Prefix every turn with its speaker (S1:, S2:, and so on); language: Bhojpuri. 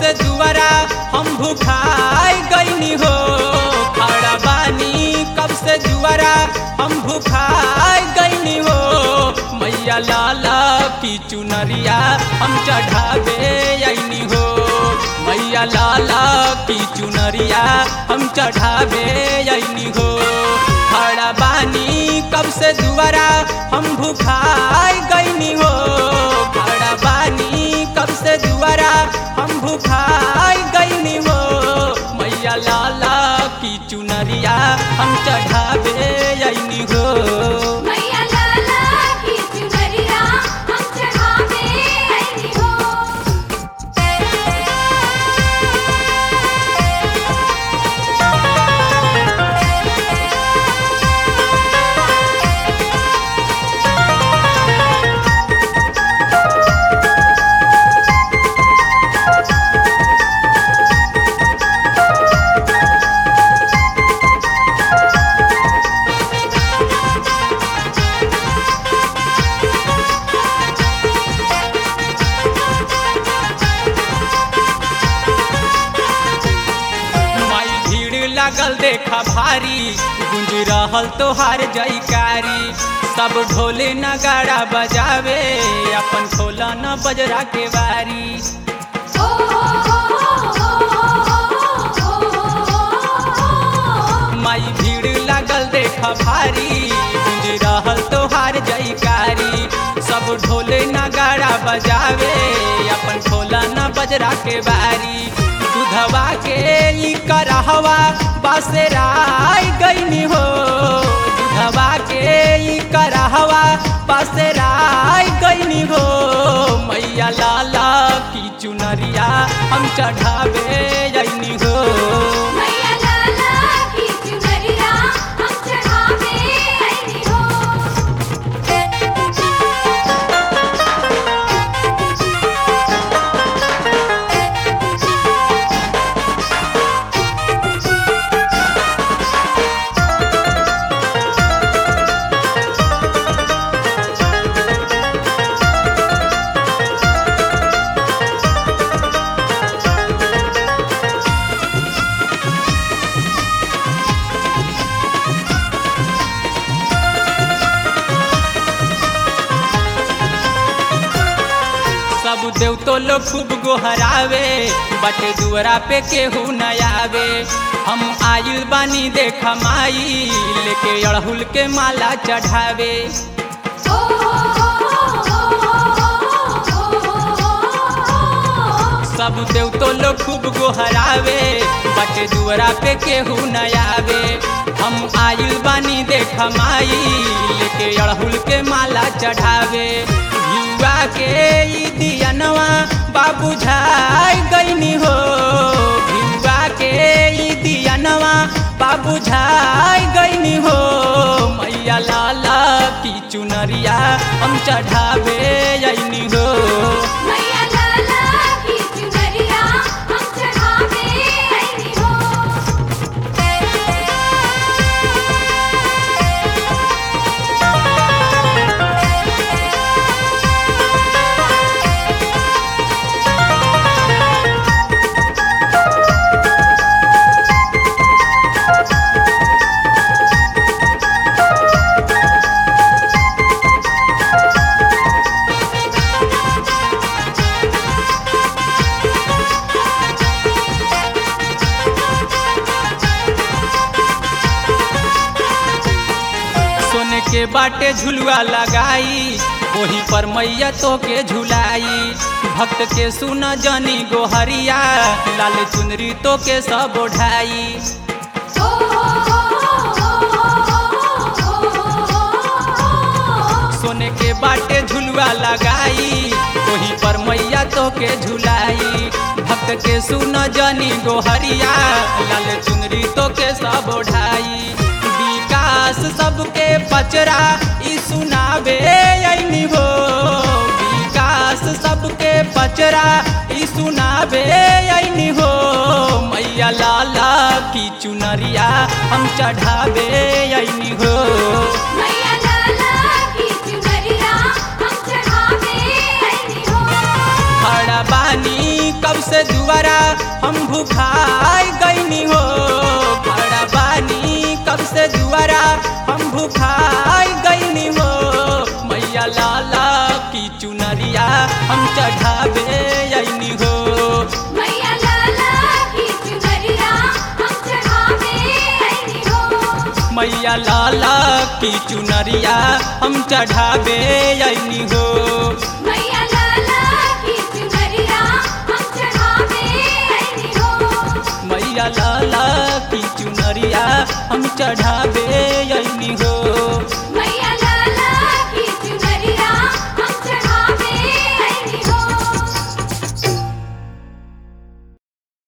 S1: से दुआरा हम भूखाई गईनी हो खड़ा बानी कब से दुआरा हम भूखाई गईनी हो मैया लाला की चुनरिया हम चढ़ावे आईनी हो मैया लाला की चुनरिया हम चढ़ावे आईनी हो खड़ा बानी कब से दुआरा हम भूखाई गईनी हो खड़ा बानी कब से दुआरा हम भूखाई गईनी हो मैया लाला की चुनरिया हम चढ़ावे आईनी हो
S2: मैया लाला की चुनरिया हम चढ़ावे आईनी हो
S1: माई भीड़ लागल देखा भारी गुंज रहल तोहार जयकारी सब ढोले नगाड़ा बजावे अपन खोला न बजरा के बारी
S2: ओ
S1: माई भीड़ लागल देखा भारी गुंज रहल तोहार जयकारी सब ढोले नगाड़ा बजावे अपन खोला न बजरा के बारी दूधवा के ई करहवा बसेराई गईनी हो दूधवा के ई करहवा बसेराई गईनी हो मैया लाला की चुनरिया हम चढ़ावे जईनी हो
S2: मैया लाला की चुनरिया हम चढ़ावे आईनी हो
S1: सब देव तो लोग खूब गोहरावे बटे दुआरा पे केहू न आवे हम आइल बानी देख माई लेके अड़हुल के माला चढ़ावे सब देव तो लोग खूब गोहरावे बटे दुआरा पे केहू न आवे हम आइल बानी देख माई लेके अड़हुल के माला चढ़ावे युवा के ई दियनवा बाबू झाई गईनी हो युवा के ई दियनवा बाबू झाई गईनी हो मैया लाला की चुनरिया हम चढ़ावे आईनी हो
S2: मैया लाला की चुनरिया हम चढ़ावे आईनी हो
S1: सोने के बाटे झुलुआ लगाई वही पर मैया तो के झुलाई भक्त के सुन जनी गोहरिया लाल चुनरी तो के सब ओढ़ाई सोने के बाटे झुलुआ लगाई वही पर मैया तो के झुलाई भक्त के सुन जनी गोहरिया लाल चुनरी तो के सब ओढ़ाई विकास सबके पचरा ई सुनावे ऐनी हो विकास सबके पचरा ई सुनावे ऐनी हो मैया लाला की चुनरिया हम चढ़ावे ऐनी हो
S2: मैया लाला की चुनरिया हम चढ़ावे आईनी हो
S1: खड़ा बानी कब से दुआरा हम भूखाई गईनी हो खड़ा बानी कब से दुआरा हम भूखाई गईनी हो मैया लाला की चुनरिया हम चढ़ावे आईनी हो
S2: मैया लाला की चुनरिया हम चढ़ावे आईनी हो
S1: मैया लाला की चुनरिया हम चढ़ावे आईनी हो
S2: मैया लाला की चुनरिया हम चढ़ावे आईनी हो
S1: मैया लाला की चुनरिया हम चढ़ावे